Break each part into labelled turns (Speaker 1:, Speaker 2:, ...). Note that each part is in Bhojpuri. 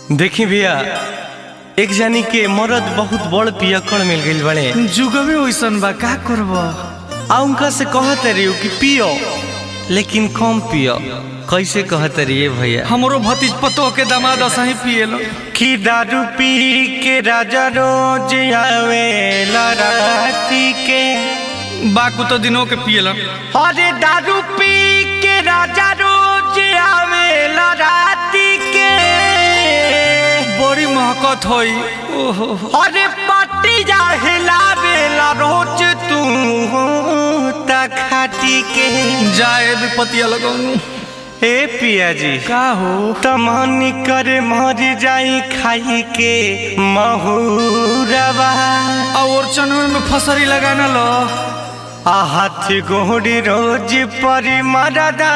Speaker 1: देखी भैया एक जानी के मरद बहुत बड़ पियकड़ मिल गइल बड़े
Speaker 2: जुगमे वैसन बा का करब
Speaker 1: आ उनका से कहत रही कि पियो लेकिन कम पियो कैसे कहत रही भैया
Speaker 2: हमरो भतीज पतो के दामाद असही पिएलो
Speaker 1: कि दारू पी के राजा रोज आवे राती के
Speaker 2: बाकू तो दिनों के पिएलो
Speaker 1: अरे दारू पी के राजा रोज आवे राती के
Speaker 2: बड़ी महकत होई ओहो
Speaker 1: अरे पट्टी जा हिलावेला रोज तू खाटी के
Speaker 2: जाए विपतिया लगौनु
Speaker 1: ए पिया जी
Speaker 2: का हो
Speaker 1: तमनी करे मर जाई खाई के महुरवा
Speaker 2: और चनवे में फसरी लगाना लो
Speaker 1: आ हाथ गोड़ी रोज परी मरदा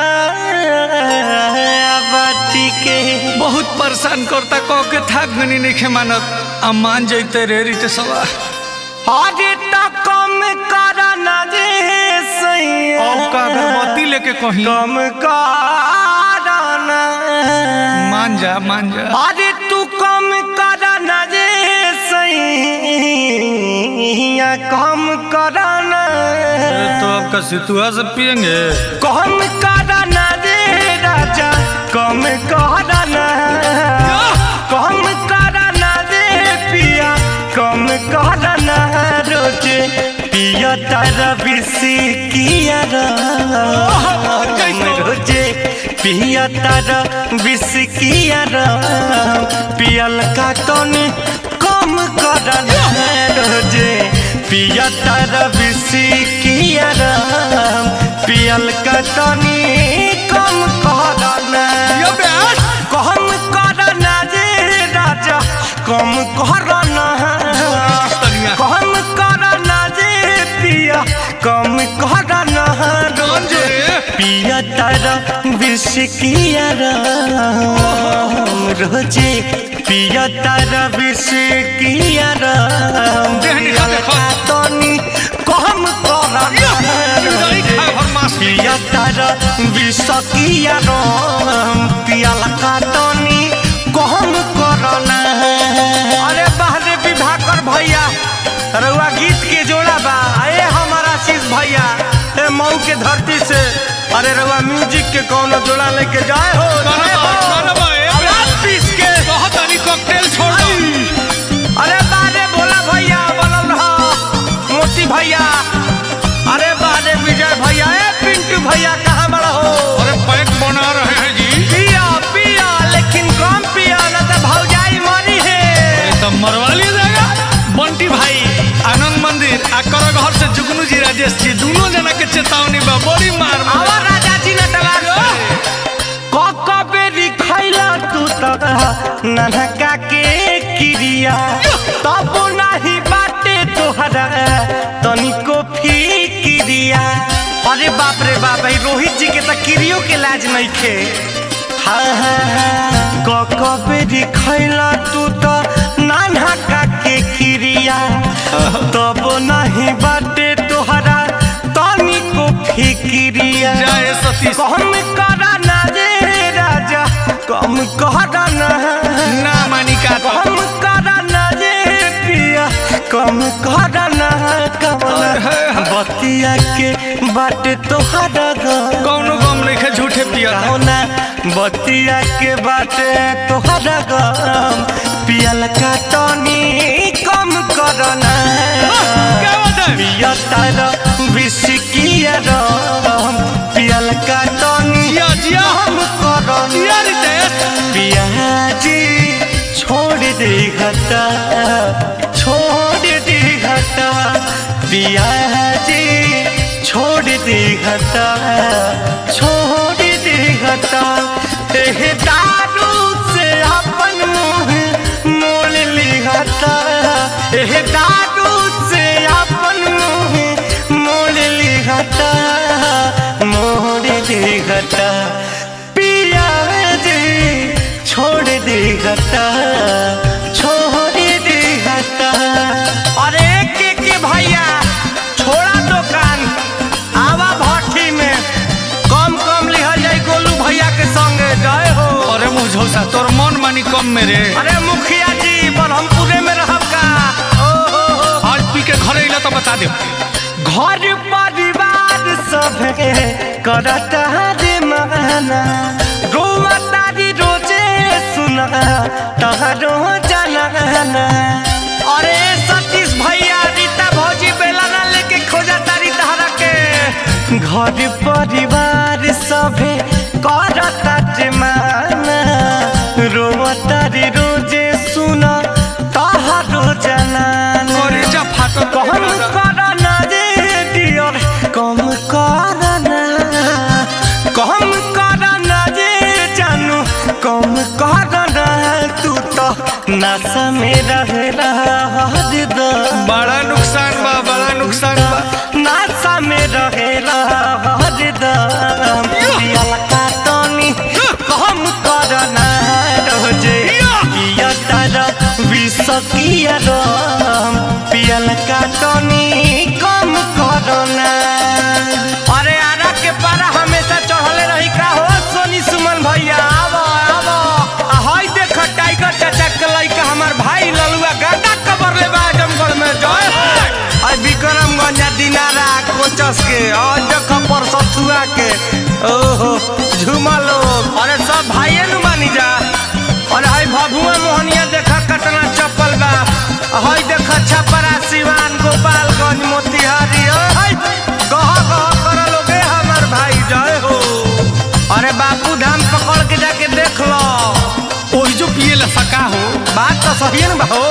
Speaker 1: बाटी के
Speaker 2: बहुत परेशान करता कह के थाक गनी नहीं खे मानत आ मान जैते रे रीते सवा
Speaker 1: अरे तो कम करना जे सैया
Speaker 2: अब का अगरबत्ती लेके कहीं
Speaker 1: कम करना
Speaker 2: मान जा मान जा
Speaker 1: अरे तू कम करना जे सैया कम करना
Speaker 2: अरे तो आपका सितुआ से पियेंगे
Speaker 1: कम करना जे राजा कम करना कम करना जे पिया कम करना रोज पिया तारा बिसी किया राम रोजे पिया तारा बिस किया राम पियल का तनी कम करना रोजे पिया तारा बिस किया राम पियल का तनी कम करना कम करना जे राजा कम करना कम करना जे पिया कम करना रोजे पिया तारा विष किया राम रोजे पिया तारा विष किया राम
Speaker 2: देहनी खा देखो।
Speaker 1: तनी कम करना रोजे पिया तारा विष किया राम पिया लका तनी कम करना अरे बाहरे विवाह कर भैया रउआ गीत के जोड़ा बा ए हमारा आशीष भैया ए मऊ के धरती से अरे रउआ म्यूजिक के कौनो जोड़ा लेके जाए हो जाए हो। आवाज पीस के
Speaker 2: कॉकटेल छोड़ दो
Speaker 1: अरे बारे भोला भैया बोलल रहा मोती भैया अरे बारे विजय भैया ए पिंटू भैया कहाँ बड़ा हो
Speaker 2: अरे पैक बना रहे हैं जी
Speaker 1: पिया पिया लेकिन कम पिया न तो भौजाई मरी है
Speaker 2: तो मरवा लिया जाएगा बंटी भाई आनंद मंदिर आ कर घर से जुगनू जी राजेश जी दोनों जना के चेतावनी बा बड़ी मार मार।
Speaker 1: आवा राजा जी ने टगार क क बेरी खैला तू त ननका के क्रिया तब नाही बाटे तोहरा तनिको फिक्रिया अरे बाप रे बाप भाई रोहित जी के त क्रियो के लाज नहीं खे हाँ हाँ हाँ क क बेरी खैला तू त ननका के क्रिया तब नाही बाटे तोहरा तनिको फिक्रिया
Speaker 2: जाए सतीश
Speaker 1: कम करना जे राजा कम करना
Speaker 2: ना मानी का तो
Speaker 1: कम करना जे पिया कम करना कमला बतिया के बाट तोहरा घर
Speaker 2: कौनो गम नहीं है झूठे पिया था।
Speaker 1: कौना बतिया के बाट तोहरा गम पियल का तनी कम करना
Speaker 2: क्या बात है?
Speaker 1: पिया तारा विष किया राम पियल का तनी
Speaker 2: जिया जिया
Speaker 1: कम करना
Speaker 2: जिया रितेश
Speaker 1: पियाजी छोड़ दे घटा छोड़ दे घटा पियाजी छोड़ दे घटा छोड़ दे घटा एह दारू से अपन मुंह मोल ली घटा एह दारू से अपन मुंह मोल ली घटा मोड़ दे घटा पिया जी छोड़ दे घटा छोड़ दे घटा अरे के के भैया छोड़ा दुकान आवा भट्टी में कम कम लिहल जाई गोलू भैया के संगे जय हो
Speaker 2: अरे मुझौसा तोर मन मानी दम में रे
Speaker 1: अरे मुखिया जी ब्रह्मपुरे में रहब का ओ हो हो
Speaker 2: आज पी के घरे अइला तो बता दे
Speaker 1: घर परिवार सब करता रे माना रोआ तारी रोजे सुना तहरो जलाना अरे सतीश भैया रीता भौजी बेला ना लेके खोजा तारी तहरा के घर परिवार सभे करता रे माना रोआ तारी रोजे सुना तहरो जलाना
Speaker 2: करे जा फाटल
Speaker 1: कम करना रे डियर कम करना कम करना रे जानू कम करना तू तो नशा में रहला हरदम
Speaker 2: बड़ा नुकसान बा बड़ा नुकसान बा
Speaker 1: नशा में रहेला हरदम पियल का तनी कम करना रोजे पिया तारा विष किया रम पियल का तनी कम करना अरे आरा के पारा हमेशा चढ़ले रही का हो सोनी सुमन भैया आवो आवो आ हई देख टाइगर चाचा के लइका हमार भाई ललुआ गांडा कबर ले बा आजमगढ़ में जय हो आई विक्रमगंज दिनारा कोचस के आज देख पर सतुआ के ओहो झूमा लोग अरे सब भाइये नु मानी जा अरे हई भभुआ मोहनिया देखा कटना चप्पल बा हई देखा छपरा सिवान गोपालगंज मोतिहारी ओ हई गह गह कर लोगे हमार भाई जय हो अरे बापू धाम पकड़ के जाके देख लो
Speaker 2: ओही जो पिए ला सका हो
Speaker 1: बात तो सही है ना हो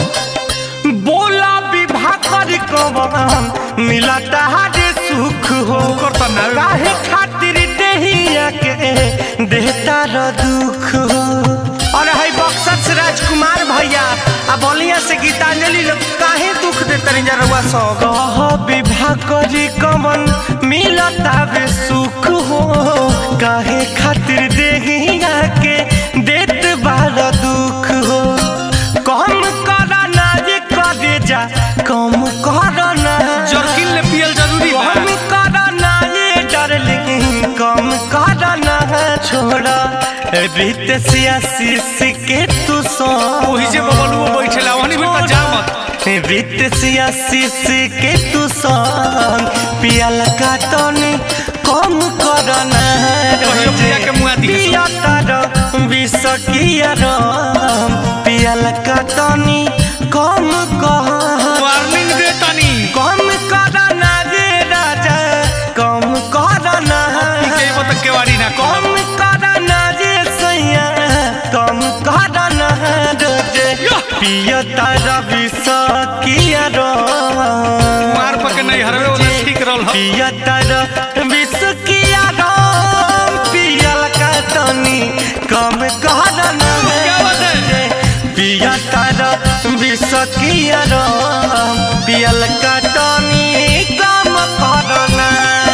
Speaker 1: बोला विवाह कर कवन मिलता हरे सुख हो
Speaker 2: ओकर त ना
Speaker 1: काहे खातिर देहिया के देहता र दुख हो अरे हई बक्सर से राजकुमार भैया आ बलिया से गीतांजलि लोग काहे दुख दे तनी जरवा सो कह विवाह करी कवन मिलता बे सुख हो काहे खातिर देहिया के देत बार दुख हो कम करना जे करे जा कम करना
Speaker 2: जर्किन ले पियल जरूरी बा
Speaker 1: कम करना ये डार्लिंग कम करना छोड़ा रीत सियासी के तू सो
Speaker 2: ओही जे बबलुओ बैठेला ओहनी बेटा जा मत
Speaker 1: रीत सियासी के तू संग पियल का तनी कम करना
Speaker 2: कहियो पिया के मुआ दिहे सो।
Speaker 1: पिया तार विष किया रम पियल का तनी कम कह
Speaker 2: वार्निंग दे तनी
Speaker 1: कम करना रे राजा कम करना
Speaker 2: के मत केवाड़ी ना कम
Speaker 1: कम करना रे सैया कम करना रोजे पिया तारा विष किया रम
Speaker 2: मार पके नहीं हरवे वाला ठीक रहल ह
Speaker 1: पिया तारा विष किया रम पियल का तनी कम करना
Speaker 2: क्या बात है?
Speaker 1: पिया तारा विष किया रम पियल का तनी कम करना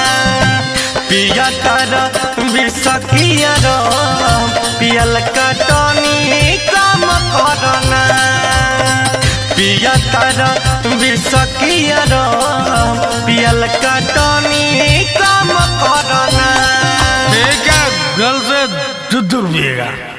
Speaker 1: पिया तारा विष किया रम पियल का तनी कम करना पिया तारा विष किया रम पियल का तनी कम करना
Speaker 2: ठीक है गल से दूर पिएगा